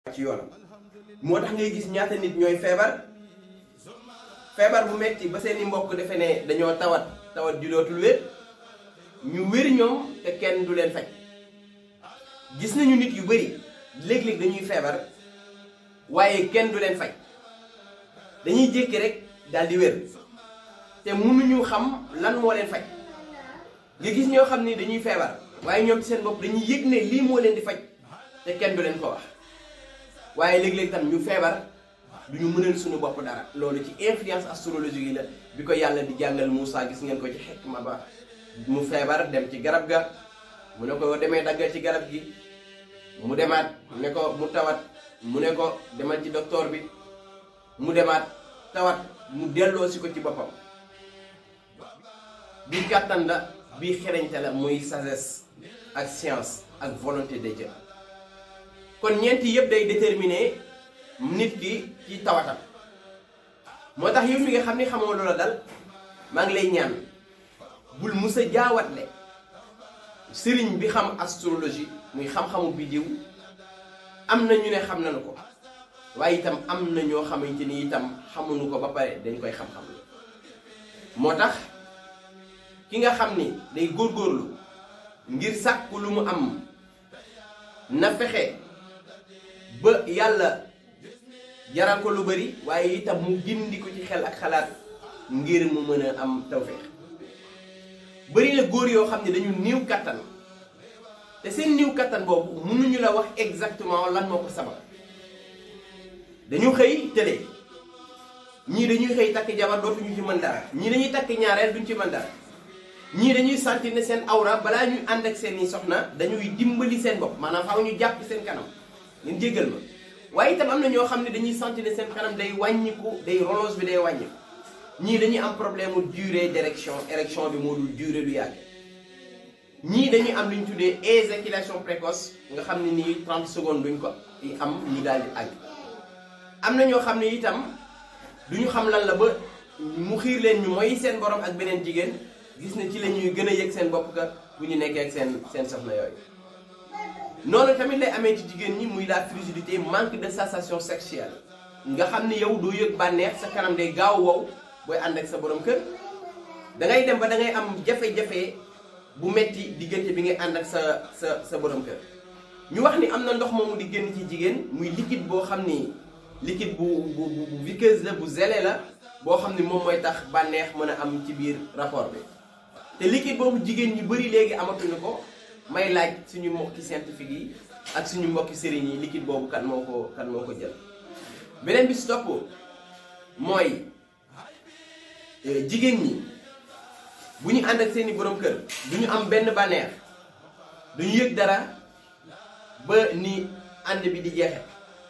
ci yoonam moo tax ngay gis ñaata nit ñooy feebar feebar bu metti ba seeni mbokk defe ne dañoo tawat tawat ju dootul wér ñu wér ñoom te kenn du leen faj gis nañu nit yu bari léeg-léeg dañuy feebar waaye kenn du leen faj dañuy jékki rek daal di wér te mënuñu xam lan moo leen faj nga gis ñoo xam ni dañuy feebar waaye ñoom ci seen bopp dañuy yëg ne lii moo leen di faj te kenn du leen ko wax waaye léeg-léeg tam ñu feebar du ñu mënal suñu bopp dara loolu ci influence astrologique yi la bi ko yàlla di jàngal Moussa gis ngeen ko ci xikma ba mu feebar dem ci garab ga mu ne ko demee daggal ci garab gi mu demaat ne ko mu tawat mu ne ko demal ci docteur bi mu demaat tawat mu delloo si ko ci boppam bi kàttan la bi xereñte la muy sagesse ak science ak volonté de Dieu kon ñeenti yëpp day déterminer nit ki ci tawatam moo tax yow mi nga xam ni xamoo loola dal maa ngi lay ñaan bul musa jaawatle sëriñ bi xam astrologie muy xam-xamu biddiw am na ñu ne xam nañu ko waaye itam am na ñoo xamante ni itam xamuñu ko ba pare dañ koy xam-xam moo tax ki nga xam ni day góorgóorlu ngir sàkku lu mu am na fexe ba yàlla jaral ko lu bari waaye itam mu gindi ko ci xel ak xalaat ngir mu mën a am tawféex bari na góor yoo xam ne dañu néew kattan te seen néew kattan boobu mënuñu la wax exactement lan moo ko sabab dañu xëy tële ñii dañuy xëy takk jabar dootuñu ci mën dara ñii dañuy takk ñaareel duñ ci mën dara ñii dañuy sentir ne seen awra balaa ñuy ànd ak seen i soxna dañuy dimbali seen bopp maanaam faaw ñu jàpp seen kanam ngeen jéggal ma waaye itam am na ñoo xam ne dañuy sentir ne seen kanam day wàññiku day relance bi day wàññiku ñii dañuy am problème mu durée d'érection érection bi moo dul durée du yàgg ñii dañuy am lu ñu tuddee éjaculation précoce nga xam ne nii 30 secondes duñ ko am ñu daal di àgg am na ñoo xam ne itam duñu xam lan la ba mu xiir leen ñu mooy seen borom ak beneen jigéen gis na ci la ñuy gën a yëg seen bopp ka bu ñu nekkee ak seen seen soxna yooyu noonu tamit lay amee ci jigéen ñi muy la frigidité manque de sensation sexuelle nga xam ne yow doo yëg bànneex sa kanam day gaaw wow booy ànd ak sa borom kër da ngay dem ba da ngay am jafe-jafe bu metti diggante bi ngay ànd ak sa sa sa borom kër ñu wax ni am na ndox moomu di génn ci jigéen muy liquide boo xam ni liquide bu bu bu visqueuse la bu zélé la boo xam ni moom mooy tax bànneex mën a am ci biir rapport bi te liquide boobu jigéen ñi bëri léegi amatuñu ko may laaj suñu mbokki scientifique yi ak suñu mbokki sëriñ yi liquide boobu kan moo ko kan moo ko jël beneen bi si topp mooy jigéen ñi bu ñu ànd ak seeni borom kër du ñu am benn bànneex du ñu yëg dara ba ni ànd bi di jeexe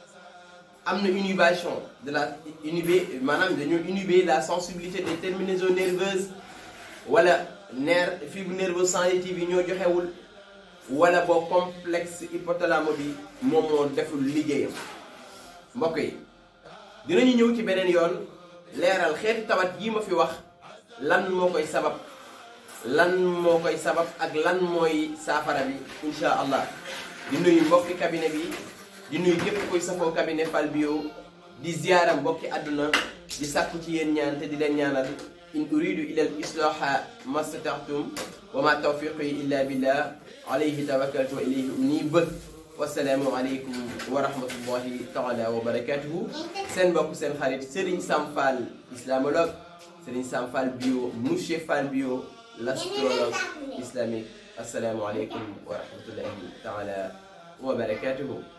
am na inhibition de la inhibé maanaam dañoo inhibé la sensibilité des terminaisons nerveuses wala nerf fibre nerveuse sensitive yi ñoo joxewul wala boo complexe hypothalamo bi moom moo deful liggéeyam mbokk yi dinañu ñëw ci beneen yoon leeral xeeti tawat yi ma fi wax lan moo koy sabab lan moo koy sabab ak lan mooy saafara bi insha allah di nuyu mbokki cabinet bi di nuyu képp koy safoo cabinet Fall Bio di ziyaara mbokki àdduna di sàkku ci yéen ñaan te di leen ñaanal in uridu ila al islaha mastata'tum wa ma tawfiqi illa billah alayhi tawakkaltu wa ilayhi unib wasalaamu aleykum wa rahmatullahi taala wa barakatuhu seen mbokk seen xarit Serigne Sam Fall islamologue Serigne Sam Fall Bio monsieur Fall Bio l'astrologue islamique asalaamu aleykum wa rahmatullahi taala wa barakatuhu